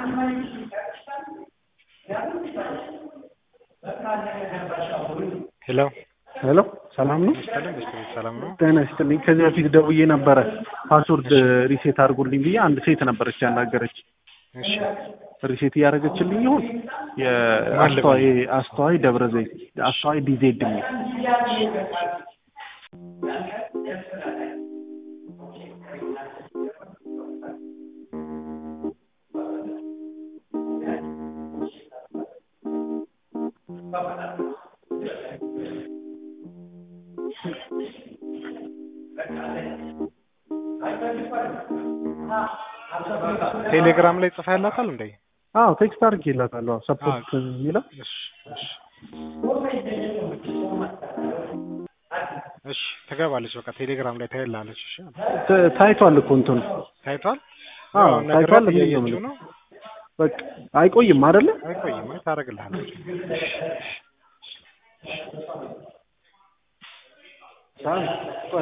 ሄሎ ሄሎ ሰላም ነው? ይስጥልኝ በስተቤት ሰላም ነው? ጤና ይስጥልኝ። ከዚህ በፊት ደውዬ ነበረ ፓስወርድ ሪሴት አድርጉልኝ ብዬ አንድ ሴት ነበረች ያናገረች። እሺ ሪሴት እያደረገችልኝ ይሁን የአስተዋይ አስተዋይ ደብረ ዘይት አስተዋይ ዲዜድ የሚል ቴሌግራም ላይ ጽፋ ያላታል እንዴ? አዎ ቴክስት አድርጌላታለሁ። ሰፖርት የሚለው እሺ እሺ እሺ ትገባለች። በቃ ቴሌግራም ላይ ታይላለች። እሺ ት- ታይቷል እኮ እንትኑ ታይቷል። አዎ ያው ታይቷል። ነግራት ምን ነው እያየችው ነው። በቃ አይቆይም አይደለ? አይቆይም፣ ታደርግልሃለች። ሳም